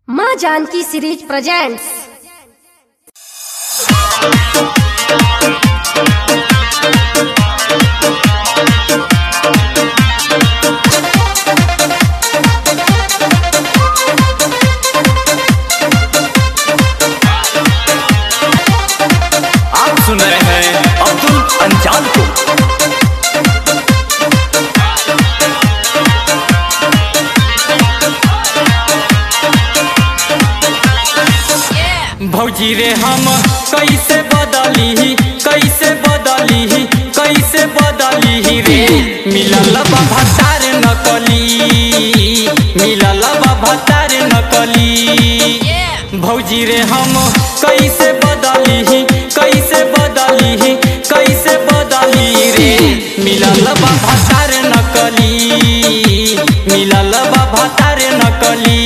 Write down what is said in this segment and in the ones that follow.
माँ Janaki series presents आप सुन रहे हैं अब्दुल अंजान को भौजी रे हम कैसे बदली कैसे बदली कैसे बदली रे मिलल बा भतार नकली मिलल बा भतार नकली भौजी रे हम कैसे बदली कैसे बदली कैसे बदली रे मिलल बा भतार नकली मिलल बा भतार नकली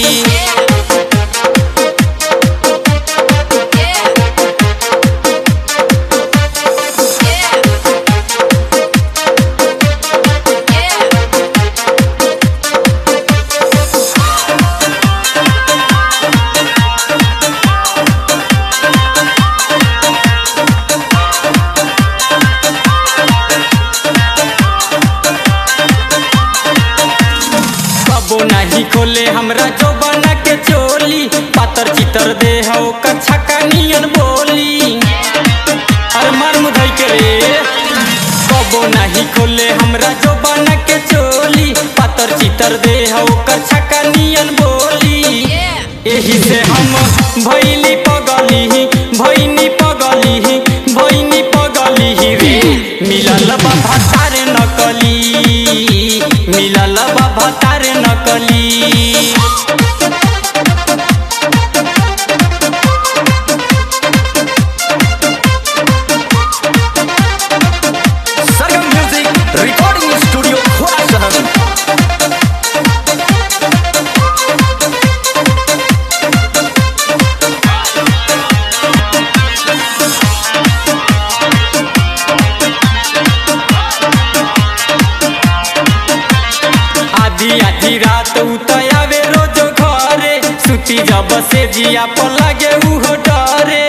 कबो नहीं खोले हमरा जो बना के चोली पातर चितर दे हो कछका नियन बोली अरे मार मुधई के रे कबो नहीं खोले हमरा जो बना के चोली पातर चितर दे हो कछका नियन बोली एही से हम भैली पगली भैनी पगली भैनी पगली रे मिलल बा भतार नकली मिलल बा भतार नकली Sargam music recording studio Khora शहर आधी आधी रात उतयावे रोज घरे सुती जब से जिया पर लगे उहो डरे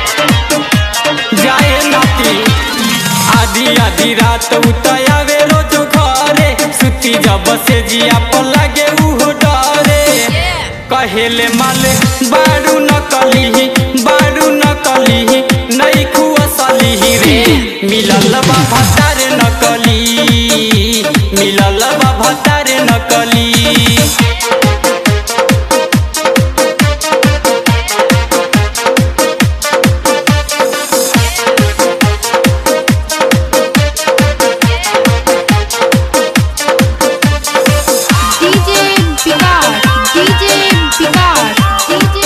जाए नाती आधी आधी रात उतयावे रोज घरे सुती जब से जिया पर लगे उहो डरे कहेले माले बारू नकली बारू नकली नहीं खुअसली रे मिलल बा भतार नकली मिलल बा भतार नकली DJ Vikas DJ Vikas DJ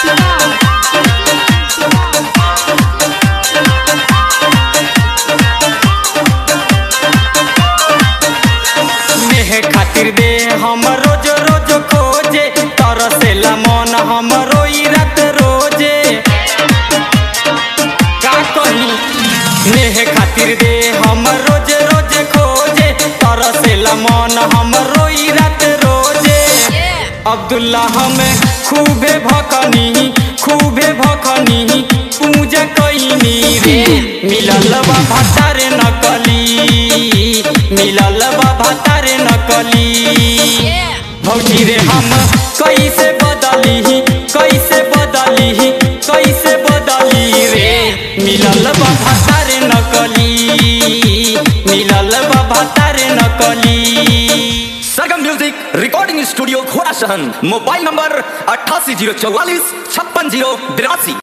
नेह खातिर दे हम रोज रोज खोजे तरसेला मन हम रोई रात रोजे का कही नेह खातिर दे हम रोज रोज खोजे तरसेला मन हम रोई रात रोजे अब्दुल्ला हमें खूबे भकनी खूबे भकनी पूजा कईनी रे मिलल बा भतार नकली मिलल बा भतार नकली भौजी रे हम कैसे बदली कैसे बदली कैसे बदली रे मिलल बा भतार नकली मिलल बा भतार नकली Sargam music recording studio Khora शहर मोबाइल नंबर अट्ठासी जीरो चौवालीस छप्पन जीरो बिरासी